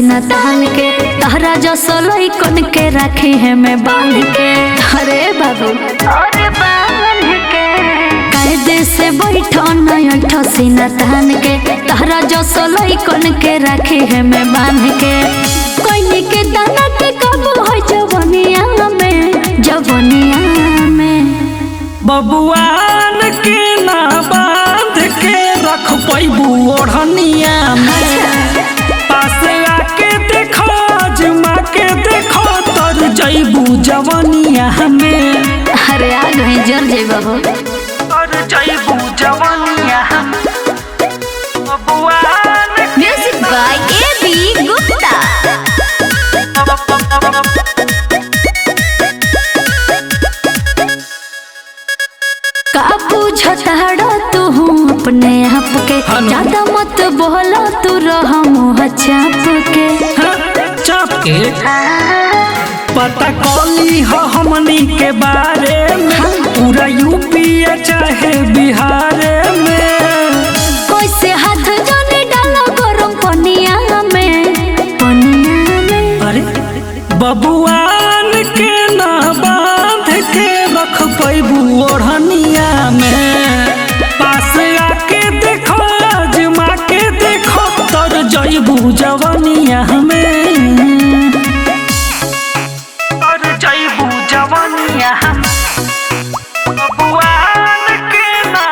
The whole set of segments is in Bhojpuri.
सीना तान के तहरा जो सोलई कन के रखे है मैं बांध के अरे बाबू अरे बांध के कायदे से बैठो नयठो सीना तान के तहरा जो सोलई कन के रखे है मैं बांध के कोई के दाना के कब हो जवनिया में जवनिया में बबुआन के ना बांध के रख पैबू ओढ़निया में पास आके देखो अजमा के देखो तर जैबू जवनिया में अरे आ गई जर जे बाबू तर जैबू जवनिया में बबुआन music by A B Gupta का बुझताड़ा तू अपने आप के हनु। ज्यादा मत बोला तू रह मुँह चाप के चाप के पता कौली हो हमनी के बारे में पूरा यूपी या चाहे बिहार में कैसे हाथ जाने डालो गरम पनिया में पनिया में अरे बबुआन के ना बांध के रख पैबू ओढ़निया में पास आके देखो आजमा के देखो तर जैबू जवनिया में तर जैबू जवनिया बबुआन के ना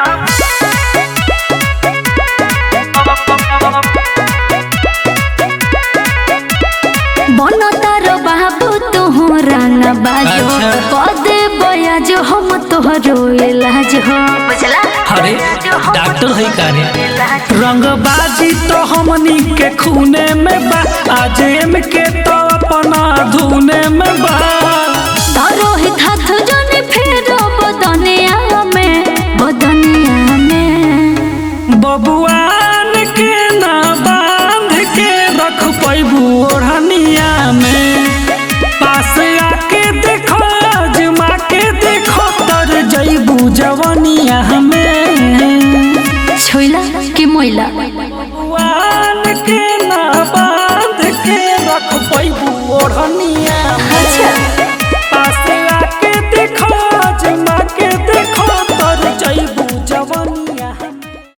बनो तारो बाबू तू रंग बाजो अच्छा। पदे बया जो हम तोहरो इलाज हो बुझला अरे डॉक्टर है कारे रंगबाजी तो हमनी के खूने में बा आज एम के तो अपना धुने में बा तारो हित हाथ जो